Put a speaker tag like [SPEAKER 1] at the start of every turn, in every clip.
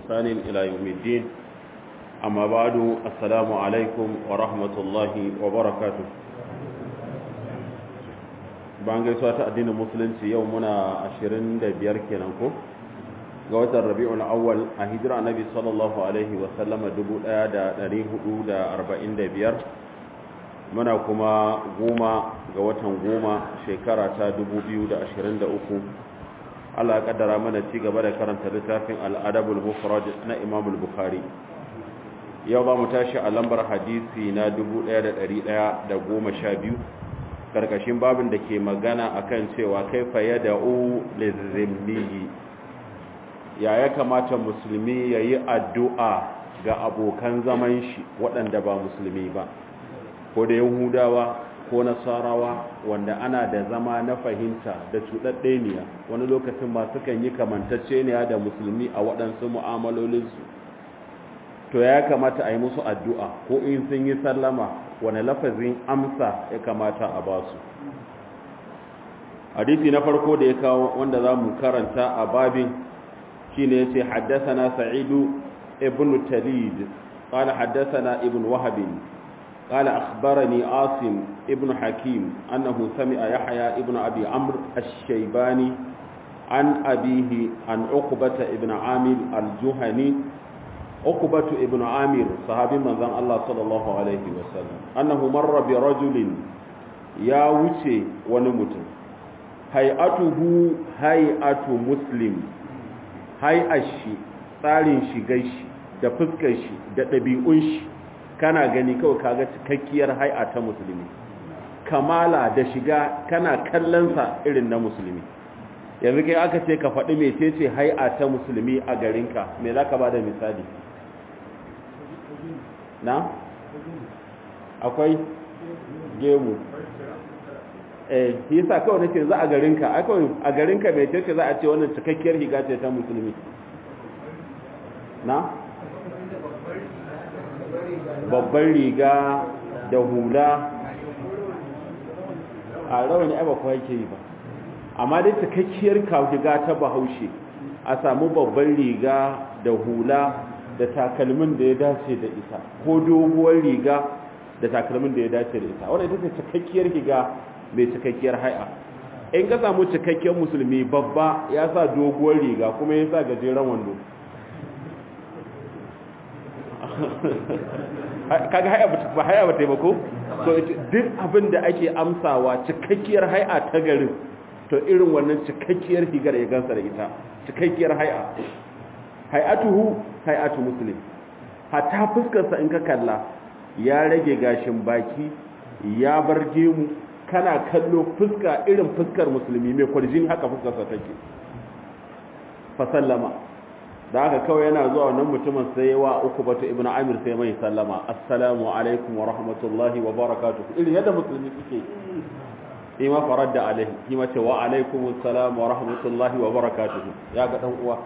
[SPEAKER 1] بإحسان إلى يوم الدين أما بعد السلام عليكم ورحمة الله وبركاته bayan gaisuwa ta addinin musulunci yau muna 25 kenan ko ga watan rabi'ul awwal a hijira annabi sallallahu alaihi wa sallama 1445 muna kuma goma ga watan goma shekara ta 2023 Allah ya kaddara mana ci gaba da karanta littafin al-adabul mufrad na Imam al-Bukhari yau ba mu tashi a lambar hadisi na 1112 karkashin babin da ke magana akan cewa kaifa yad'u lizimmi ya ya kamata musulmi yayi addu'a ga abokan zaman shi waɗanda ba musulmi ba ko da yahudawa ko nasarawa wanda ana da zama na fahimta da cuɗaɗɗeniya wani lokacin masu kan yi kamantacceniya da musulmi a waɗansu mu'amalolinsu to ya kamata a yi musu addu'a ko in sun yi sallama wani lafazin amsa ya kamata a ba su hadisi na farko da ya kawo wanda za mu karanta a babin shi ne ya ce haddasa na sa'idu ibn talid قال حدثنا ابن وهب قال أخبرني عاصم ابن حكيم أنه سمع يحيى ابن أبي عمرو الشيباني عن أبيه عن عقبة ابن عامر الجهني عقبة ابن عامر صحابي من ذن الله صلى الله عليه وسلم أنه مر برجل يا وشي ونمت هيئته هيئة مسلم هيئة شي tsarin shigar shi da fuskar shi da ɗabi'un shi kana gani kawai kaga cikakkiyar hai'a ta musulmi kamala da shiga kana kallonsa irin na musulmi yanzu kai aka ce ka faɗi mecece hai'a ta musulmi a garinka me za ka ba da misali na? akwai gemu eh yasa kawai nake za a garinka akwai a garinka mecece za a ce wannan cikakkiyar higa ce ta musulmi na? babban riga da hula a rawani ai ba kuwa yake yi ba amma dai cikakkiyar kawuga ta bahaushe a samu babban riga da hula da takalmin da ya dace da ita ko doguwar riga da takalmin da ya dace da ita wadda ita ce cikakkiyar riga mai cikakkiyar hai'a in ka samu cikakkiyar musulmi babba ya sa doguwar riga kuma ya sa gajeren wando kaga haya ba haya ba taimako so duk abin da ake amsawa cikakkiyar haya ta garin to irin wannan cikakkiyar higar ya gansa da ita cikakkiyar haya hayatuhu hayatu muslim hatta fuskarsa in ka kalla ya rage gashin baki ya bar gemu kana kallo fuska irin fuskar musulmi mai kwarjin haka fuskarsa take fa sallama da haka kawai yana zuwa wannan mutumin sai wa uku batu ibn amir sai mai sallama assalamu alaikum wa rahmatullahi wa barakatuh irin yadda musulmi suke yi ma farar da alaihi yi ma ce wa alaikum assalam wa rahmatullahi wa barakatuh ya ga dan uwa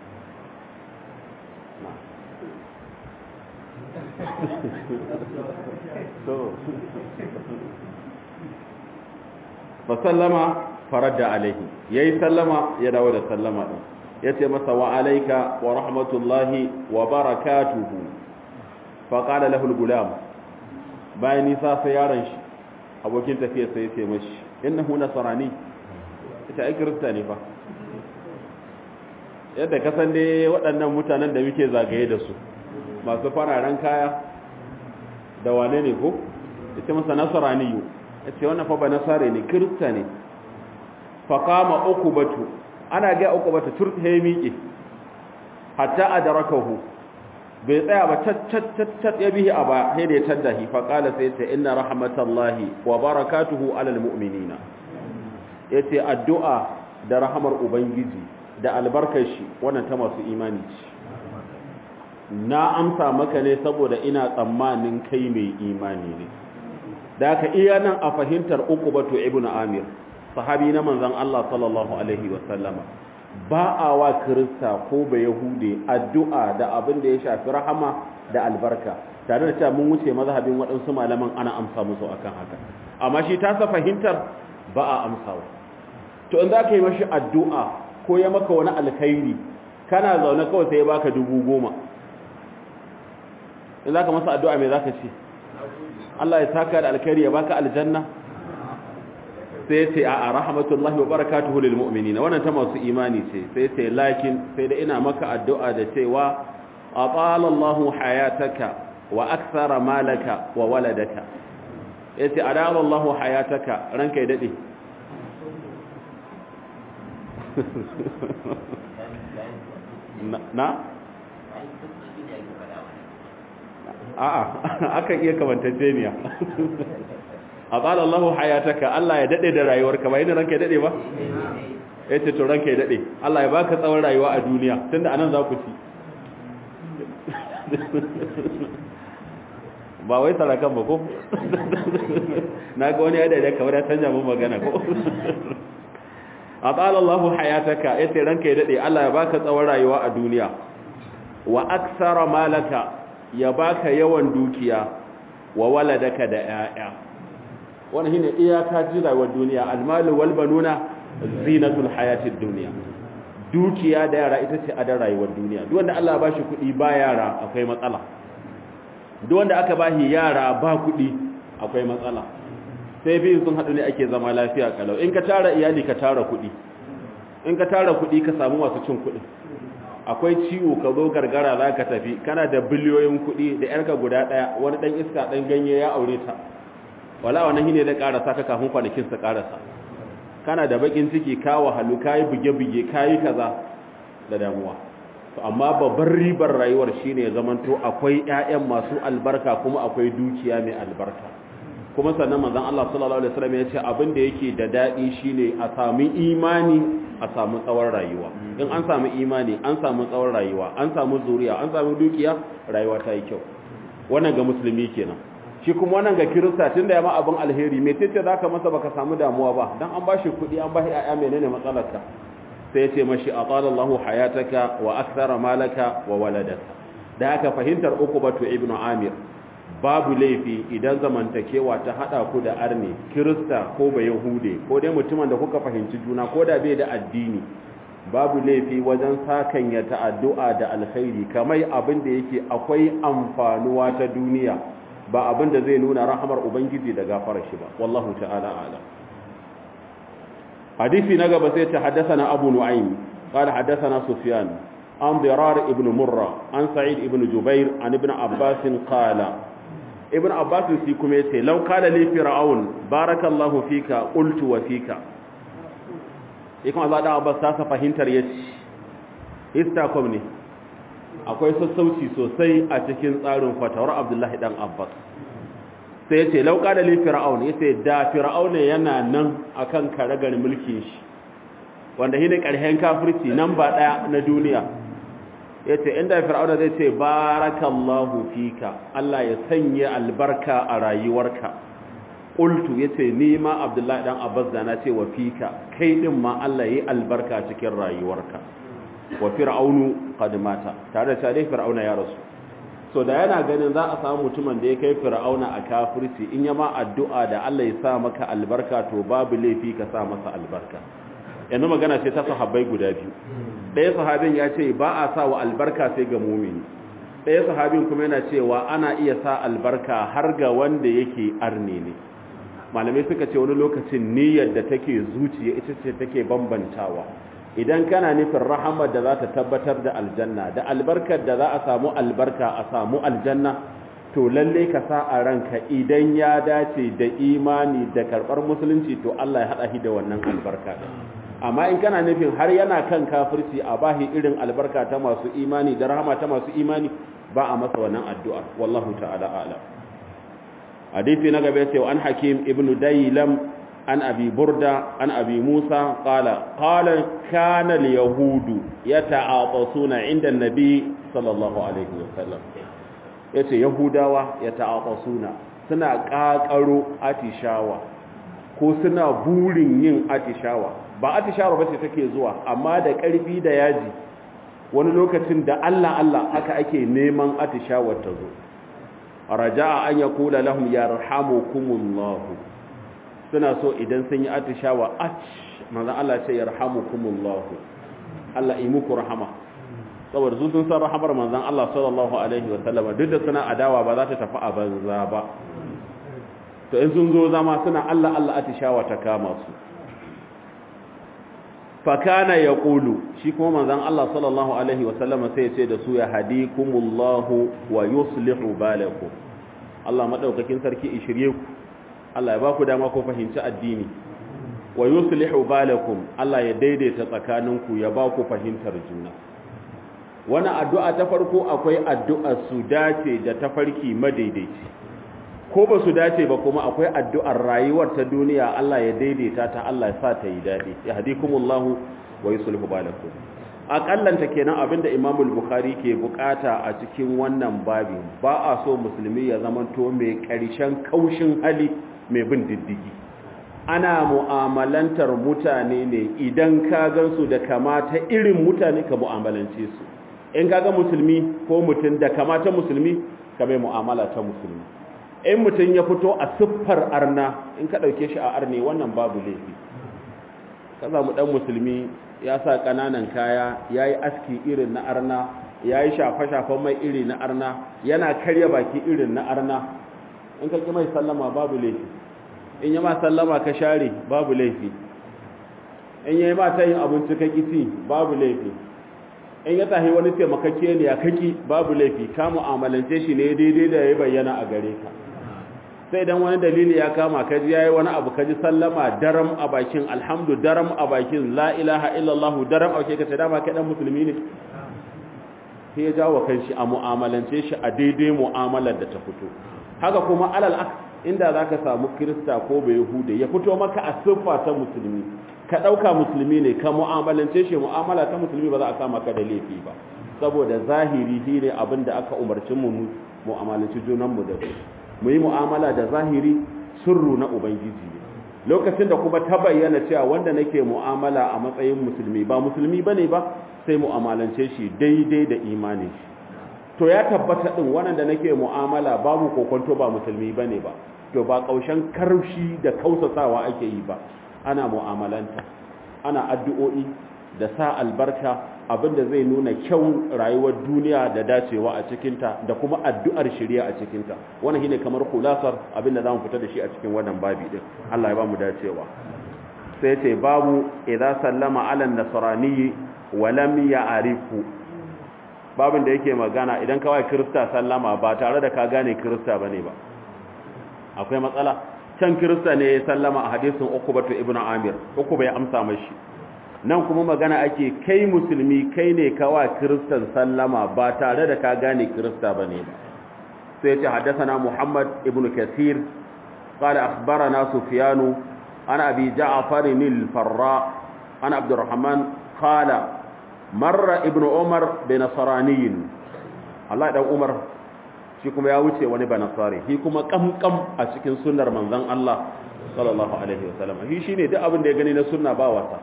[SPEAKER 1] fa sallama farar da alaihi yayi sallama ya dawo da sallama din ya ce masa wa alaika wa rahmatullahi wa barakatuhu faƙada lahul gulam bayan nisa sai yaron shi abokin tafiya sai ya ce mashi innahu nasarani ita ai kirista ne fa yadda kasan dai waɗannan mutanen da muke zagaye da su masu fararen kaya da wane ne ko ita masa nasarani yu ya ce wannan fa ba nasare ne kirista ne faƙama uku batu ana ga uku bata turhe miƙe hatta adrakahu bai tsaya ba tat ya bihi aba sai da ya taddahi fa qala sai ta inna rahmatallahi wa barakatuhu alal mu'minina yace addu'a da rahamar ubangiji da albarkar shi wannan ta masu imani ce na amsa maka ne saboda ina tsammanin kai mai imani ne da ka iya nan a fahimtar uku batu ibnu amir sahabi na manzan Allah sallallahu Alaihi wasallama ba a wa kirista ko ba yahude addu'a da abin da ya shafi rahama da albarka tare da cewa mun wuce mazhabin waɗansu malaman ana amsa musu akan haka amma shi ta sa fahimtar ba a amsawa to in za ka yi mashi addu'a ko ya maka wani alkhairi kana zaune kawai sai ya baka dubu goma in za ka masa addu'a mai za ka ce Allah ya saka da alkhairi ya baka aljanna sai ce a rahmatullahi wa barakatuhu lil mu'minina wannan ta masu imani ce sai ce lakin sai da ina maka addu'a da cewa atala Allahu hayataka wa akthara malaka wa waladaka yace adala Allahu hayataka ranka ya dade na a'a akan iya kamantacce ne a tsala Allahu hayataka Allah ya dade da rayuwarka ba yin ranka ya dade ba yace to ranka ya dade Allah ya baka tsawon rayuwa a duniya tunda anan za ku ci ba wai sarakan ba ko naga wani ya dade kamar ya canja mun magana ko a tsala Allahu hayataka yace ranka ya dade Allah ya baka tsawon rayuwa a duniya wa aksara malaka ya baka yawan dukiya wa waladaka da 'ya'ya wannan shine iyaka ji rayuwar duniya almalu wal banuna zinatul hayatid dunya dukiya da yara ita ce adan rayuwar duniya duk wanda Allah ya bashi kuɗi ba yara akwai matsala duk wanda aka bashi yara ba kuɗi akwai matsala sai biyu sun haɗu ne ake zama lafiya kalau in ka tara iyali ka tara kuɗi in ka tara kuɗi ka samu masu cin kuɗi akwai ciwo ka zo gargara za ka tafi kana da biliyoyin kuɗi da yarka guda ɗaya wani ɗan iska ɗan ganye ya aure ta wala wannan shine zai karasa ka kafin kwanakin sa karasa kana da bakin ciki ka wahalu kai buge-buge kai kaza da damuwa to amma babbar ribar rayuwar shine ya zamanto akwai ƴaƴan masu albarka kuma akwai dukiya mai albarka kuma sannan manzon Allah sallallahu alaihi wasallam ya ce abin da yake da dadi shine a samu imani a samu tsawon rayuwa in an samu imani an samu tsawon rayuwa an samu zuriya an samu dukiya rayuwa ta yi kyau wannan ga musulmi kenan shi kuma wannan ga kirista tunda ya ma abin alheri me tace zaka masa baka samu damuwa ba dan an bashi kudi an bashi ayya menene matsalarka sai ya ce mashi atalallahu hayataka wa akthara malaka wa waladaka da aka fahimtar ukubatu ibnu amir babu laifi idan zamantakewa ta hada ku da arne kirista ko ba yahude ko dai mutumin da kuka fahimci juna ko da bai da addini babu laifi wajen sakanya ta'addu'a da alkhairi kamar abin da yake akwai amfanuwa ta duniya ba abin da zai nuna rahamar ubangiji da gafarar shi ba wallahu ta'ala a'lam hadisi na gaba sai ta haddathana abu nu'aym qala haddathana sufyan an dirar ibn murra an sa'id ibn jubair an ibn abbas qala ibn abbas shi kuma yace law qala li fir'aun barakallahu fika qultu wa fika ikan Allah da abbas ta fahimtar yace istakom ne akwai sassauci sosai a cikin tsarin fatawar abdullahi dan abbas sai yace lauka da li fir'aun yace da fir'aun yana nan akan karagar mulkin shi wanda shine karhen kafirci nan ba daya na duniya yace inda fir'aun zai ce barakallahu fika Allah ya sanya albarka a rayuwarka qultu yace ni ma abdullahi dan abbas da na ce wa fika kai din ma Allah yi albarka cikin rayuwarka wa fir'aunu qad mata tare da dai fir'auna ya rasu so da yana ganin za a samu mutumin da ya kai fir'auna a kafirci in yama addu'a da Allah ya sa maka albarka to babu laifi ka sa masa albarka yanzu magana ce ta sahabbai guda biyu ɗaya sahabin ya ce ba a sa wa albarka sai ga mumini ɗaya sahabin kuma yana cewa ana iya sa albarka har ga wanda yake arne ne malamai suka ce wani lokacin niyyar da take zuciya ita ce take bambantawa idan kana nufin rahamar da za ta tabbatar da aljanna da albarkar da za a samu albarka a samu aljanna to lalle ka sa a ranka idan ya dace da imani da karɓar musulunci to Allah ya haɗa shi da wannan albarka amma in kana nufin har yana kan kafirci a bahi irin albarka ta masu imani da rahama ta masu imani ba a masa wannan addu'a wallahu ta'ala a'lam hadisi na gaba yace an hakim ibnu daylam an abi burda an abi musa qala qala kana al yahudu yata'atasuna inda nabi sallallahu alaihi wasallam yace yahudawa yata'atasuna suna kakaro atishawa ko suna burin yin atishawa ba atishawa bace take zuwa amma da karfi da yaji wani lokacin da Allah Allah haka ake neman atishawar ta zo raja'a an yaqula lahum yarhamukumullahu suna so idan sun yi atishawa ach manzo Allah ce yarhamukumullahu Allah yi muku rahama saboda su sun san rahamar manzon Allah sallallahu alaihi wa sallama duk da suna adawa ba za ta tafi a banza ba to in sun zo zama suna Allah Allah atishawa ta kama su fakana ya ƙulu shi kuma manzan Allah sallallahu Alaihi wasallama sai ce da su ya hadikumullahu wa yuslihu balakum Allah maɗaukakin sarki ishirye ku Allah ya ba ku dama ko fahimci addini wa yuslihu balakum Allah ya daidaita tsakaninku ya ba ku fahimtar juna wani addu'a ta farko akwai addu'a su dace da tafarki madaidaici ko ba su dace ba kuma akwai addu'ar rayuwar ta duniya Allah ya daidaita ta Allah ya sa ta yi daɗi ya hadikumullahu wa yusulhu balakum akallanta kenan abinda Imam al-Bukhari ke bukata a cikin wannan babin ba a so musulmi ya zamanto mai ƙarshen kaushin hali mai bin diddigi ana mu'amalantar mutane ne idan ka gansu da kamata irin mutane ka mu'amalance su in kaga musulmi ko mutum da kamata musulmi ka mai mu'amala ta musulmi in mutum ya fito a siffar arna in ka ɗauke shi a arne wannan babu laifi ka samu ɗan musulmi ya sa ƙananan kaya ya yi aski irin na arna ya yi shafe-shafen mai iri na arna yana karya baki irin na arna in ka ƙi mai sallama babu laifi in yi ma sallama ka share babu laifi in yi ma ta yin abinci ka ƙi babu laifi in ya tahi wani taimakakke ne ya kaki babu laifi ka mu'amalance shi ne daidai da ya bayyana a gare ka sai dan wani dalili ya kama ka ji yayi wani abu ka ji sallama daram a bakin alhamdu daram a bakin la ilaha illallah daram a bakin ka sai dama kai dan musulmi ne sai ya jawo kanshi a mu'amalance shi a daidai mu'amalar da ta fito haka kuma alal aks inda zaka samu kirista ko bai yahude ya fito maka a siffa ta musulmi ka ɗauka musulmi ne ka mu'amalance shi mu'amala ta musulmi ba za a kama ka da laifi ba saboda zahiri shi ne abin da aka umarci mu mu'amalanci junanmu da su mu yi mu'amala da zahiri sirru na ubangiji ne lokacin da kuma ta bayyana cewa wanda nake mu'amala a matsayin musulmi ba musulmi bane ba sai mu'amalance shi daidai da imanin shi to ya tabbata din wannan da nake mu'amala babu kokonto ba musulmi bane ba to ba kaushen karshi da kausasawa ake yi ba ana mu'amalanta ana addu'o'i da sa albarka abinda zai nuna kyau rayuwar duniya da dacewa a cikinta da kuma addu'ar shirya a cikinta wannan shine kamar kulasar abinda zamu fita da shi a cikin wannan babi din Allah ya ba mu dacewa sai ce babu idza sallama ala nasrani wa lam ya'rifu babin da yake magana idan kawai kirista sallama ba tare da ka gane kirista bane ba akwai matsala can kirista ne ya sallama a hadisin ukubatu ibnu amir ukuba ya amsa mashi nan kuma magana ake kai musulmi kai ne kawa kiristan sallama ba tare da ka gane kirista bane ba sai ce haddathana muhammad ibnu kathir qala akhbarana sufyanu ana abi ja'far al-farra ana abdurrahman qala marra ibnu umar bi nasraniyin Allah dan umar shi kuma ya wuce wani banasari shi kuma kamkam a cikin sunnar manzon Allah sallallahu alaihi wasallam shi shine duk abin da ya gani na sunna ba wasa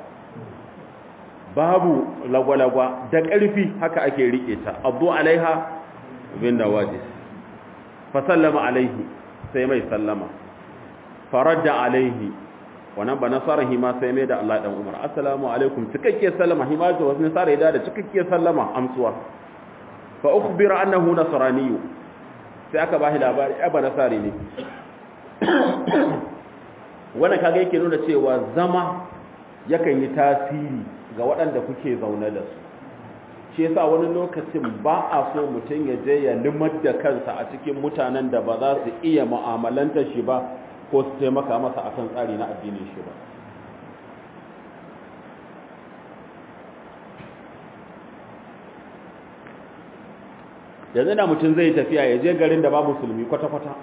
[SPEAKER 1] babu lagwalagwa da ƙarfi haka ake rike ta abdu alaiha bin nawajis fa sallama alaihi sai mai sallama faradda alaihi wannan banasara hi ma sai mai da Allah dan Umar assalamu alaikum cikakke sallama hi ma da wasu nasara da cikakke sallama amsuwa fa ukhbira annahu nasraniyyu sai aka ba shi labari ya ba nasari ne wannan kaga yake nuna cewa zama yakan yi tasiri ga waɗanda kuke zaune da su shi yasa wani lokacin ba a so mutum ya je ya limar da kansa a cikin mutanen da ba za su iya mu'amalanta shi ba ko su taimaka masa akan tsari na addinin shi ba yanzu da mutum zai tafiya ya je garin da ba musulmi kwata-kwata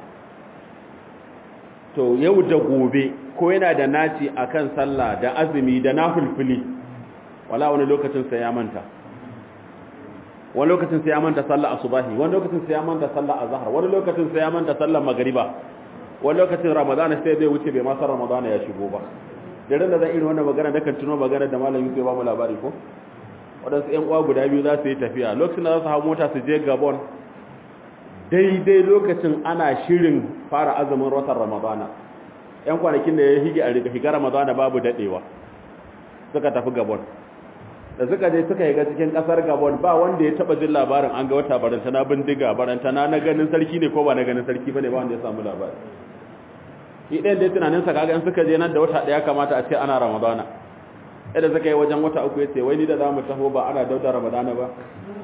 [SPEAKER 1] to yau da gobe ko yana da naci akan sallah da azumi da nafulfuli wala wani lokacin sai ya manta wani lokacin sai ya manta sallah asubahi wani lokacin sai ya manta sallah azhar wani lokacin sai ya manta sallah magriba wani lokacin ramadana sai zai wuce bai ma san ramadana ya shigo ba da ran da zan irin wannan magana da kan tuno magana da malamin sai ba mu labari ko waɗansu ‘yan uwa guda biyu za su yi tafiya lokacin da za su hau mota su je gabon daidai lokacin ana shirin fara azumin watan ramadana ‘yan kwanakin da ya hige a higa ramadana babu daɗewa suka tafi gabon da suka je suka yi ga cikin kasar gabon ba wanda ya taba jin labarin an ga wata baranta na bindiga baranta na na ganin sarki ne ko ba na ganin sarki bane ba wanda ya samu labari shi ɗayan da tunanin sa kaga in suka je nan da wata ɗaya kamata a ce ana ramadana yadda suka yi wajen wata uku ya ce wai ni da za mu taho ba ana dauda ramadana ba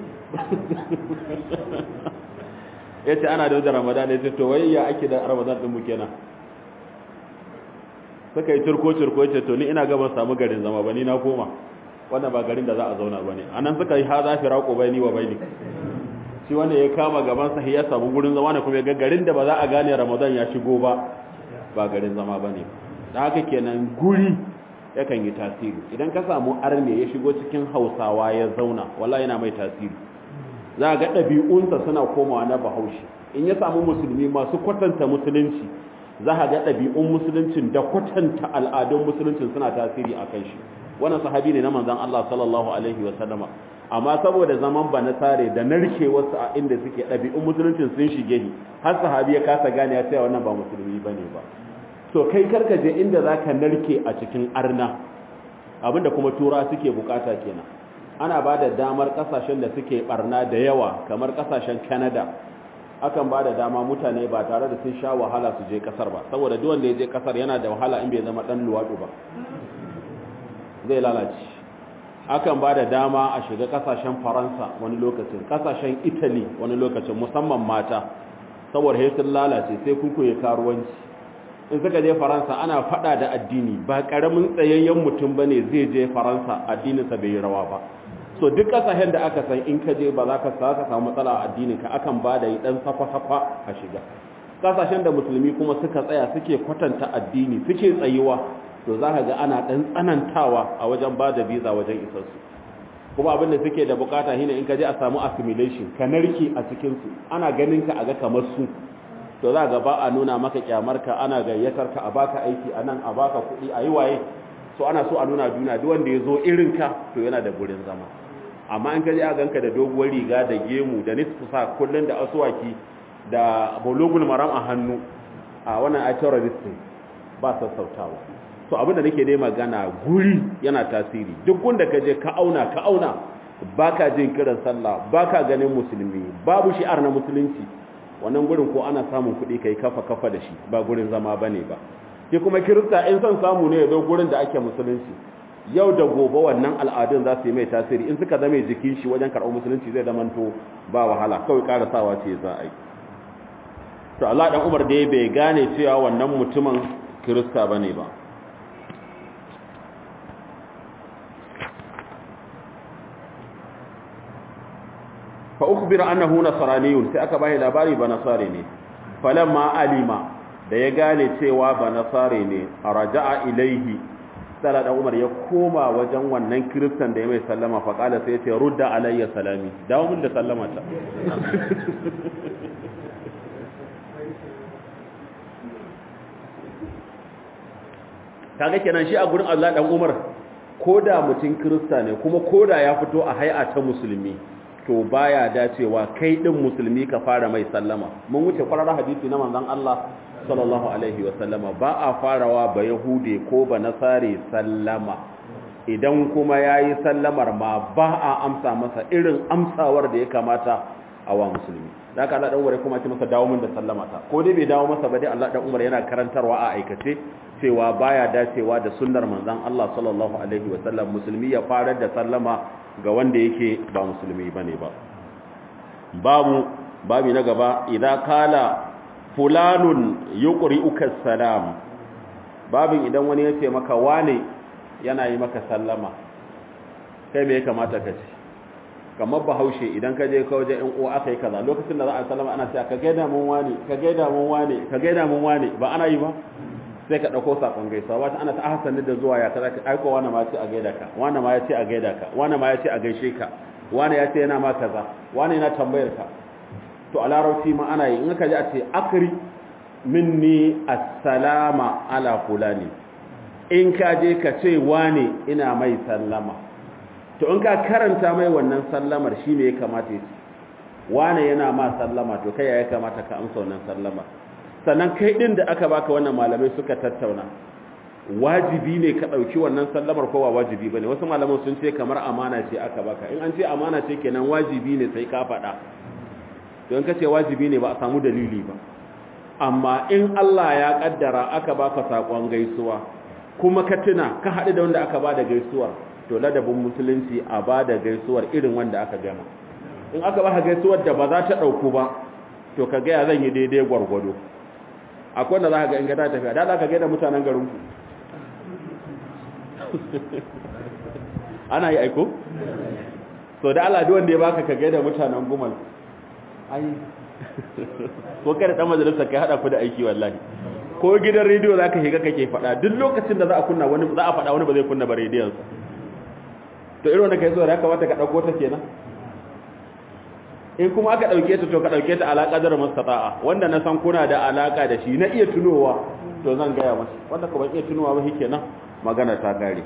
[SPEAKER 1] ya ce ana dauda ramadana ya ce to wai ya ake da ramadan ɗin mu kenan suka yi turko-turko ya ce to ni ina gaban samu garin zama ba ni na koma wannan ba garin da za a zauna ba ne a nan suka yi ha za fi raƙo bai ni wa bai ni shi wanda ya kama gaban sahi ya samu gurin zama ne kuma ya ga garin da ba za a gane ramadan ya shigo ba ba garin zama ba ne da haka kenan guri yakan yi tasiri idan ka samu arne ya shigo cikin hausawa ya zauna wala yana mai tasiri za ga ɗabi'unsa suna komawa na bahaushe in ya samu musulmi masu kwatanta musulunci za a ga ɗabi'un musuluncin da kwatanta al'adun musuluncin suna tasiri a kan shi wannan sahabi ne na manzan Allah sallallahu alaihi wa sallama amma saboda zaman ba na sare da narke wasu a inda suke ɗabi'un musuluncin sun shige ni har sahabi ya kasa gane ya cewa wannan ba musulmi bane ba to kai karka je inda zaka narke a cikin arna abinda kuma tura suke bukata kenan ana ba da damar kasashen da suke barna da yawa kamar kasashen Canada akan ba da dama mutane ba tare da sun sha wahala su je kasar ba saboda duk wanda ya je kasar yana da wahala in bai zama dan luwadu ba zai lalace akan ba da dama a shiga kasashen faransa wani lokacin kasashen italy wani lokacin musamman mata saboda sai sun lalace sai kukuye karuwanci in suka je faransa ana fada da addini ba karamin tsayayyen mutum ba ne zai je faransa addininsa bai yi rawa ba so duk kasashen da aka san in ka je ba za ka sa samu matsala a addininka akan ba da yi dan safa-safa a shiga kasashen da musulmi kuma suka tsaya suke kwatanta addini suke tsayuwa to za ka ga ana ɗan tsanantawa a wajen ba da visa wajen isarsu kuma abin da suke da bukata shine in ka je a samu assimilation ka narke a cikinsu ana ganin ka a ga kamar su to za ga ba a nuna maka kyamarka ana gayyatar ka a baka aiki a nan a baka kuɗi a yi waye so ana so a nuna duniya duk wanda ya zo irin ka to yana da gurin zama amma in ka je a ganka da doguwar riga da gemu da nisfu sa kullun da asuwaki da bologul maram a hannu a wannan a terrorist ba sassautawa to abinda nake dai magana guri yana tasiri duk wanda ka je ka auna ka auna baka jin kiran sallah baka ganin musulmi babu shi'ar na musulunci wannan gurin ko ana samun kuɗi kai kafa kafa da shi ba gurin zama bane ba shi kuma kirista in son samu ne ya zo gurin da ake musulunci yau da gobe wannan al'adun za su yi mai tasiri in suka zama jikin shi wajen karɓar musulunci zai zamanto ba wahala kawai ƙarasawa ce za a yi to Allah dan Umar dai bai gane cewa wannan mutumin kirista bane ba fa ukhbira annahu nasraniyun sai aka bai labari ba nasare ne falamma alima da ya gane cewa ba nasare ne raja'a ilaihi sai da Umar ya koma wajen wannan kristan da ya mai sallama fa kala sai ya ce rudda alayya salami dawo min da sallama ta kaga kenan shi a gurin Allah dan Umar koda mutum krista ne kuma koda ya fito a hay'a ta musulmi to baya dacewa kai din musulmi ka fara mai sallama mun wuce kwararra hadisi na manzon Allah sallallahu alaihi wa sallama ba a farawa ba yahude ko ba nasare sallama idan kuma yayi sallamar ma ba a amsa masa irin amsawar da ya kamata a wa musulmi da haka Allah dan Umar kuma ce masa dawo min da sallama ta ko dai bai dawo masa ba dai Allah dan Umar yana karantarwa a aikace cewa baya dacewa da sunnar manzon Allah sallallahu alaihi wa sallam musulmi ya fara da sallama ga wanda yake ba musulmi bane ba babu babi na gaba idan kala fulanun yuqri'uka salam babin idan wani ya ce maka wane yana yi maka sallama kai me ya kamata ka ce kamar bahaushe idan ka je ka waje in uwa aka yi kaza lokacin da za a sallama ana cewa ka gaida mun wane ka gaida mun wane ka gaida mun wane ba ana yi ba sai ka ɗauko saƙon gaisuwa wata ana ta ahasani da zuwa ya kaza ka aiko wani ma ya ce a gaida ka wani ma ya ce a gaida ka wani ma ya ce a gaishe ka wani ya ce yana ma kaza wani yana tambayar ka to a larabci ma ana yi in ka ji a ce akri minni assalama ala fulani in ka je ka ce wani ina mai sallama to in ka karanta mai wannan sallamar shi ne ya kamata ya ce wani yana ma sallama to kai ya kamata ka amsa wannan sallama sannan kai din da aka baka wannan malamai suka tattauna wajibi ne ka ɗauki wannan sallamar ko ba wajibi ba ne wasu malaman sun ce kamar amana ce aka baka in an ce amana ce kenan wajibi ne sai ka faɗa don ka ce wajibi ne ba a samu dalili ba amma in Allah ya ƙaddara aka baka saƙon gaisuwa kuma ka tuna ka haɗu da wanda aka ba da gaisuwar to ladabin musulunci a ba da gaisuwar irin wanda aka gama in aka ba gaisuwar da ba za ta ɗauku ba to ka gaya zan yi daidai gwargwado akwai wanda za ka ga in gada tafiya da za ka gaida mutanen garinku ana yi aiko? so da Allah wanda ya baka ka gaida mutanen gumal ai ko kada dan majalisa kai hada ku da aiki wallahi ko gidan rediyo zaka shiga kake fada duk lokacin da za a kunna wani za a fada wani ba zai kunna ba rediyon sa to irin wanda kai so da ya kamata ka dauko ta kenan in kuma aka dauke ta to ka dauke ta alaka da mustata'a wanda na san kuna da alaka da shi na iya tunowa to zan gaya masa wanda ka ban iya tunowa ba shikenan magana ta kare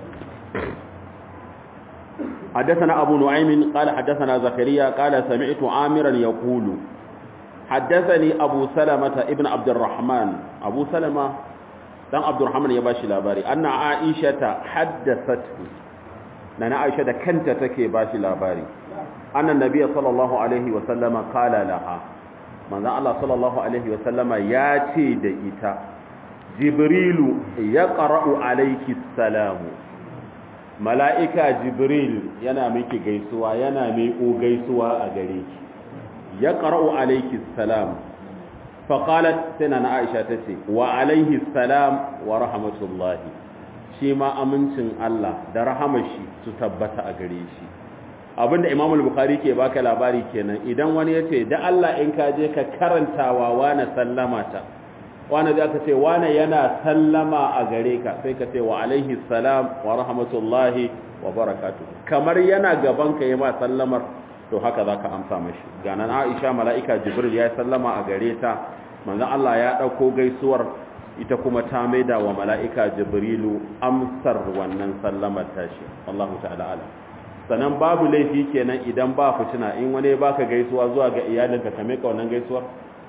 [SPEAKER 1] حدثنا أبو نعيم قال حدثنا زكريا قال سمعت عامرا يقول حدثني أبو سلمة ابن عبد الرحمن أبو سلمة دان عبد الرحمن يباشي لاباري أن عائشة حدثته نانا عائشة كنت تكي باشي لاباري أن النبي صلى الله عليه وسلم قال لها من الله صلى الله عليه وسلم ياتي دئتا جبريل يقرأ عليك السلام mala'ika jibril yana miki gaisuwa yana miƙo gaisuwa a gare ki ya ƙara'u alaiki salam faƙalat sai na aisha ta ce wa alaihi salam wa rahmatullahi shi ma amincin Allah da rahamashi su tabbata a gare shi abinda imamul bukhari ke baka labari kenan idan wani ya ce da Allah in ka je ka karantawa wani sallama ta wani da aka ce wani yana sallama a gare ka sai ka ce wa alaihi salam wa rahmatullahi wa barakatu kamar yana gaban ka yi ma sallamar to haka za ka amsa mashi ganan aisha mala'ika jibril ya sallama a gare ta manzan Allah ya ɗauko gaisuwar ita kuma ta maida wa mala'ika jibrilu amsar wannan sallamar tashi Allahu ta'ala ala sannan babu laifi kenan idan ba fitina in wani baka gaisuwa zuwa ga iyalinka ka meka wannan gaisuwar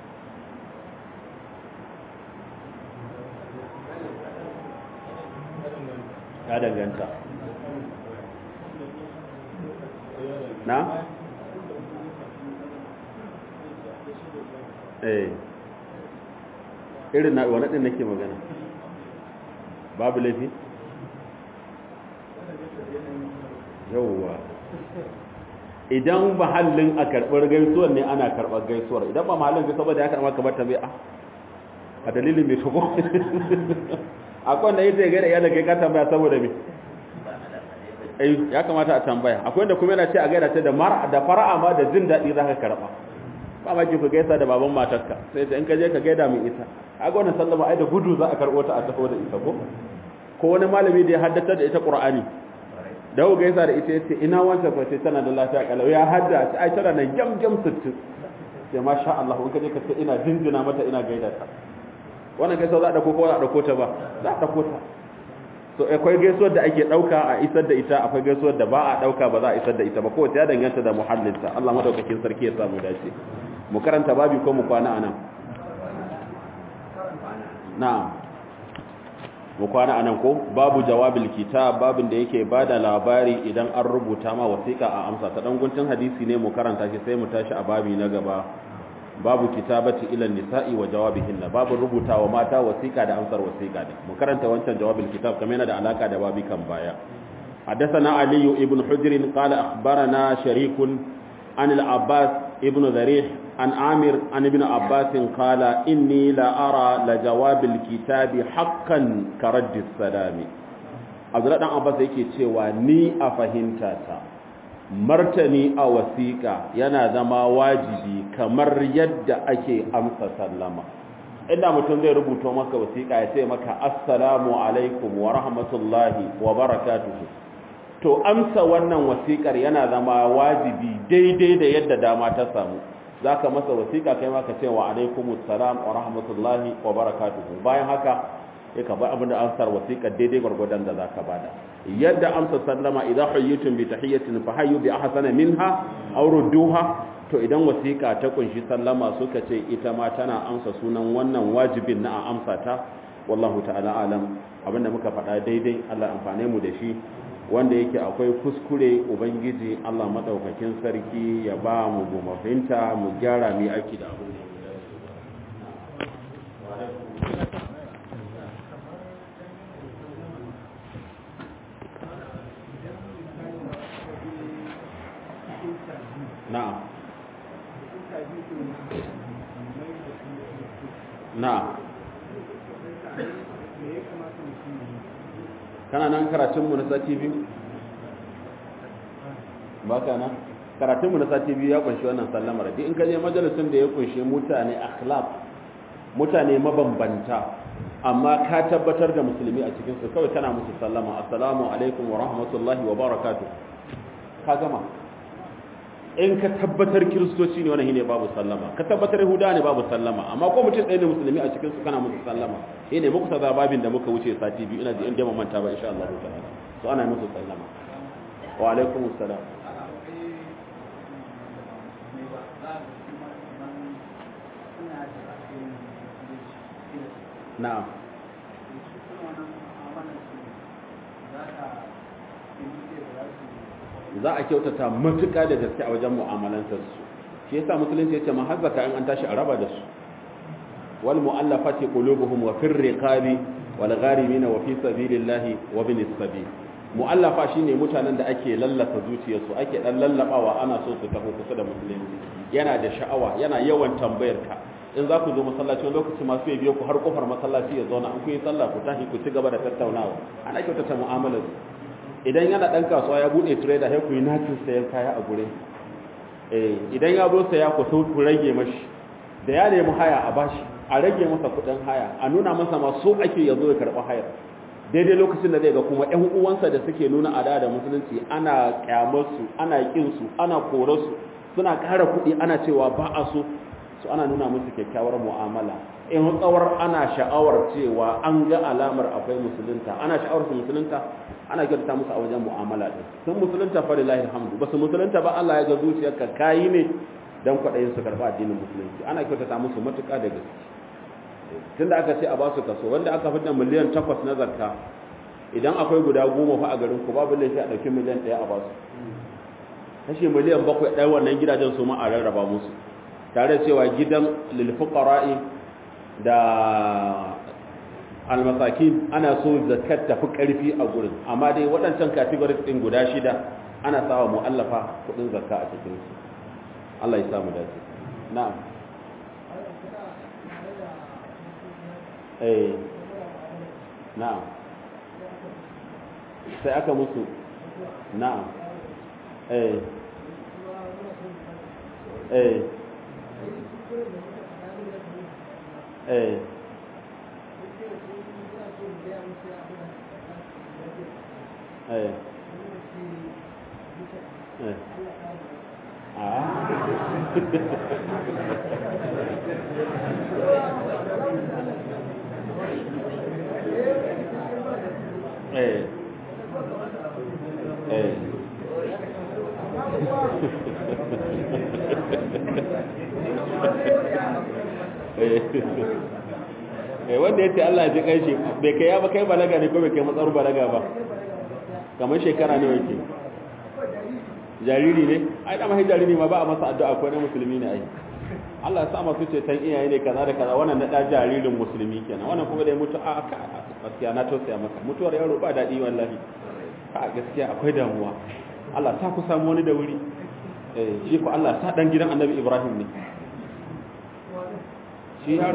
[SPEAKER 1] ya danganta na? eh irin na wani ɗin nake magana babu laifi? yauwa idan mahallin a karɓar gaisuwar ne ana karɓar gaisuwar idan ba mahallin gaisuwar saboda ya karɓar kamar ta bai a dalilin mai tuko akwai wanda yake gaida iyalin kai ka tambaya saboda me eh ya kamata a tambaya akwai wanda kuma yana ce a gaida ta da mar da fara'a ma da jin dadi zaka karba ba ma ki ku gaisa da baban matarka sai ta in ka je ka gaida min ita kaga wannan sallama ai da gudu za a karbo ta a taho da ita ko ko wani malami da ya haddace da ita qur'ani da ku gaisa da ita yace ina wanta fa sai tana da lafiya kalau ya hadda ai tana nan gam gam 60 sai masha Allah in ka je ka ce ina jinjina mata ina gaida ta wannan gaisuwa za a ɗauko ko za a ɗauko ta ba za a ɗauko ta so akwai gaisuwar da ake ɗauka a isar da ita akwai gaisuwar da ba a ɗauka ba za a isar da ita ba kowace ya danganta da muhallinta Allah madaukakin sarki ya samu dace mu karanta babi ko mu kwana anan na'am mu kwana anan ko babu jawabil kitab babin da yake bada labari idan an rubuta ma wasiƙa a amsa ta dan guntun hadisi ne mu karanta shi sai mu tashi a babi na gaba babu kitabati ila nisa'i wa jawabihinna babu rubuta wa mata wasiqa da amsar wasiqa ne mu karanta wancan jawabin kitab kamar yana da alaka da babi kan baya حدثنا علي بن حجر قال أخبرنا شريك عن العباس ابن ذريح عن عامر عن ابن عباس قال إني لا أرى لجواب الكتاب حقا كرد السلام عبد الله بن عباس yake cewa ni a fahimtata martani a wasiƙa yana zama wajibi kamar yadda ake amsa sallama inda mutum zai rubuta maka wasiƙa ya ce maka assalamu alaikum wa rahmatullahi wa barakatuhu to amsa wannan wasiƙar yana zama wajibi daidai da yadda dama ta samu zaka masa wasiƙa kai maka ce wa alaikumus salam wa rahmatullahi wa barakatuhu bayan haka ya ka bar abin da amsar wasiƙar daidai gwargwadon da zaka bada yadda amsa sallama idan hayyitum bi tahiyatin fa hayyu bi ahsana minha aw rudduha to idan wasiƙa ta kunshi sallama suka ce ita ma tana amsa sunan wannan wajibin na a amsa ta wallahu ta'ala alam abinda muka faɗa daidai Allah amfane mu da shi wanda yake akwai kuskure ubangiji Allah madaukakin sarki ya ba mu gumafinta mu gyara mu aiki da abin da na'am na'am kana nan karatunmu na sati biyu ba ka nan karatunmu na sati biyu ya kunshi wannan sallamar duk in ka je majalisun da ya kunshi mutane akhlaq mutane mabambanta amma ka tabbatar da musulmi a cikin su kawai kana musu sallama assalamu alaikum wa rahmatullahi wa barakatuh ka gama in ka tabbatar kiristoci ne wannan shine babu sallama ka tabbatar yahuda ne babu sallama amma ko mutum ɗaya ne musulmi a cikin su kana musu sallama eh ne muku sada babin da muka wuce sati biyu ina ji in jama manta ba insha Allah ta'ala so ana musu sallama wa alaikum assalam na'am za a kyautata matuƙa da gaske a wajen mu'amalantar su shi yasa musulunci yace ma hazzaka in an tashi a raba da su wal mu'allafati qulubuhum wa fir riqabi wal gharimin wa fi sabilillahi wa bin sabil mu'allafa shine mutanen da ake lallasa zuciyarsu ake dan lallabawa ana so su taho kusa da musulunci yana da sha'awa yana yawan tambayar ka in za ku zo masallaci wani lokaci masu ya biyo ku har kofar masallaci ya zauna an ku yi sallah ku tashi ku ci gaba da tattaunawa ana kyautata mu'amalar idan yana dan kasuwa ya bude trader sai ku yi natin sayan kaya a gure eh idan ya zo saya ku so ku rage mashi da ya nemi haya a bashi a rage masa kudin haya a nuna masa ma so ake ya zo ya karɓi hayar daidai lokacin da zai ga kuma ƴan uwansa da suke nuna ada da musulunci ana kyamar su ana kin su ana korar su suna ƙara kuɗi ana cewa ba a so su ana nuna musu kyakkyawar mu'amala in tsawar ana sha'awar cewa an ga alamar akwai musulunta ana sha'awar su musulunta ana kyautata musu a wajen mu'amala din sun musulunta fa lillahi alhamdu basu musulunta ba Allah ya ga zuciyarka kayi ne dan kwaɗayin su karɓa addinin musulunci ana kyautata musu matuƙa da gaske tunda aka ce a ba su kaso wanda aka fitar miliyan takwas na zakka idan akwai guda goma fa a garin ku babu laifi a ɗauki miliyan ɗaya a ba su kashe miliyan bakwai ɗaya wannan gidajen su ma a rarraba musu tare cewa gidan lilfuqara'i da almasakin ana so zakat tafi karfi a gurin amma dai waɗancan categories ɗin guda shida ana sawa mu'allafa kuɗin zakka a cikin su Allah ya samu dace na'am eh na'am sai aka musu na'am eh eh eh eh eh ah eh eh eh wanda yace Allah ya ji kai shi bai kai ya ba kai balaga ne ko bai kai matsar balaga ba kamar shekara ne yake jariri ne ai da mai jariri ma ba a masa addu'a ko na musulmi ne ai Allah ya sa masu ce tan iyaye ne kaza da kaza wannan na da jaririn musulmi kenan wannan kuma da ya mutu a ka gaskiya na tausaya maka mutuwar yaro ba dadi wallahi a gaskiya akwai damuwa Allah ta ku samu wani da wuri eh shi ko Allah ta dan gidan Annabi Ibrahim ne shi yaro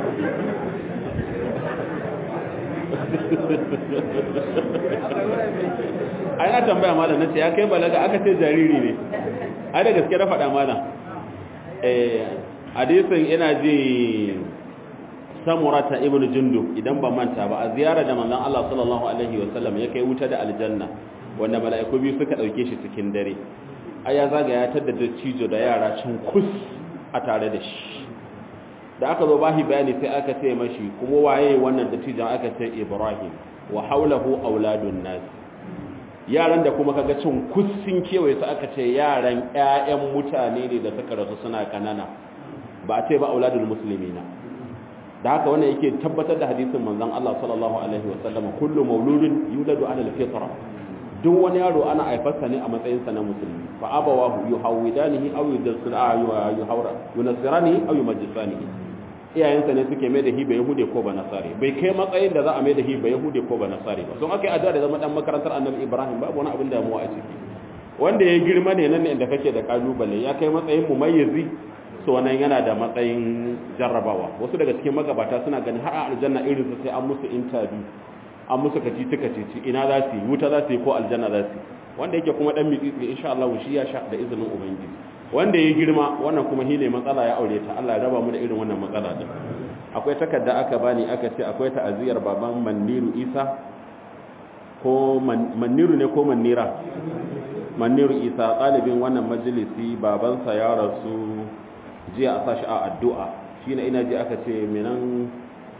[SPEAKER 1] ai na tambaya malam nace ya kai balaga aka ce jariri ne ai da gaske na faɗa malam eh hadisin ina ji samurata ibn jundub idan ba manta ba a ziyara da manzon Allah sallallahu alaihi wasallam ya kai wuta da aljanna wanda mala'iku biyu suka dauke shi cikin dare ai ya zaga ya tada da cijo da yara cin kus a tare da shi da aka zo bashi bayani sai aka ce mashi kuma waye wannan da cijon aka ce Ibrahim wa haulahu auladun nas yaran da kuma kaga cin kussin kewaye su aka ce yaran ƴaƴan mutane ne da suka rasu suna kanana ba a ce ba auladul muslimina da haka wannan yake tabbatar da hadisin manzon Allah sallallahu alaihi wasallam kullu mauludin yuladu ala al-fitra duk wani yaro ana haifarsa ne a matsayin sa na musulmi fa abawahu yuhawidanihi aw yuhawra yunasiranihi aw yumajjisanihi iyayensa ne suke mai da hi ba yahude ko ba nasare bai kai matsayin da za a mai da hi ba yahude ko ba nasare ba don aka yi addu'a da zama dan makarantar annabi ibrahim babu wani abin damuwa a ciki wanda ya girma ne nan ne inda kake da kalubale ya kai matsayin mumayyizi so wannan yana da matsayin jarrabawa wasu daga cikin magabata suna ganin har a aljanna irin su sai an musu interview an musu kacici kacici ina za su yi wuta za su yi ko aljanna za su yi wanda yake kuma dan miƙiƙi insha Allah shi ya sha da izinin ubangiji wanda ya girma wannan kuma shi ne matsala ya aure ta Allah ya raba mu da irin wannan matsala din akwai takarda aka bani aka ce akwai ta'aziyar baban Maniru Isa ko Maniru ne ko Manira Maniru Isa ɗalibin wannan majalisi babansa ya rasu jiya a sashi a addu'a shine ina ji aka ce menan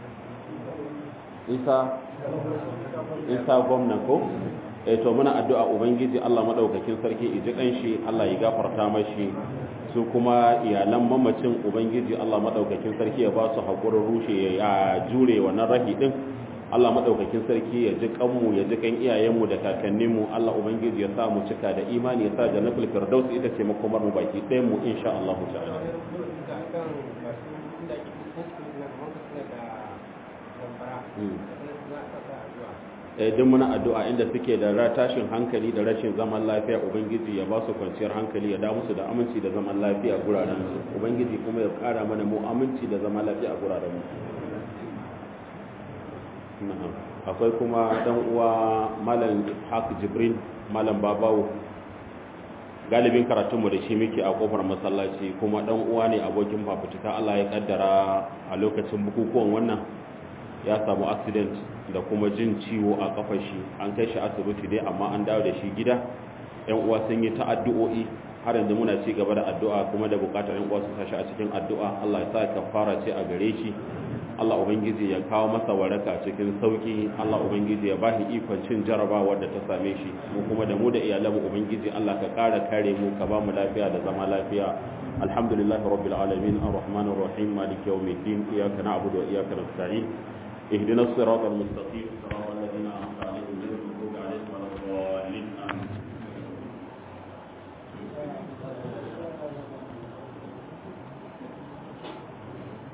[SPEAKER 1] Isa Isa gwamna ko eh to muna addu'a ubangiji Allah madaukakin sarki iji kanshi Allah ya gafarta mashi su kuma iyalan mamacin ubangiji Allah madaukakin sarki ya ba su hakurin rushe ya jure wannan rahi din Allah madaukakin sarki ya ji kanmu ya ji kan iyayenmu da kakanninmu Allah ubangiji ya sa mu cika da imani ya sa jannatul firdaus ita ce makomar mu baki ɗayan mu insha Allah ta'ala duk muna addu'a inda suke da tashin hankali da rashin zaman lafiya ubangiji ya ba su kwanciyar hankali ya da musu da aminci da zaman lafiya a guraren su ubangiji kuma ya kara mana mu aminci da zaman lafiya a guraren mu akwai kuma dan uwa malam haq jibrin malam babawo galibin karatunmu da shi muke a kofar masallaci kuma dan uwa ne abokin fafutuka Allah ya kaddara a lokacin bukukuwan wannan ya samu accident da kuma jin ciwo a kafar shi an kai shi asibiti dai amma an dawo da shi gida yan uwa sun yi ta addu'o'i har yanzu muna ci gaba da addu'a kuma da bukatar yan uwa su tashi a cikin addu'a Allah ya sa kafara ce a gare shi Allah ubangiji ya kawo masa waraka cikin sauki Allah ubangiji ya bashi ikon cin jarabawa da ta same shi mu kuma da mu da iyalan mu ubangiji Allah ka kara kare mu ka ba mu lafiya da zama lafiya alhamdulillahi rabbil alamin arrahmanir rahim maliki yawmiddin iyyaka na'budu wa iyyaka nasta'in اهدنا الصراط المستقيم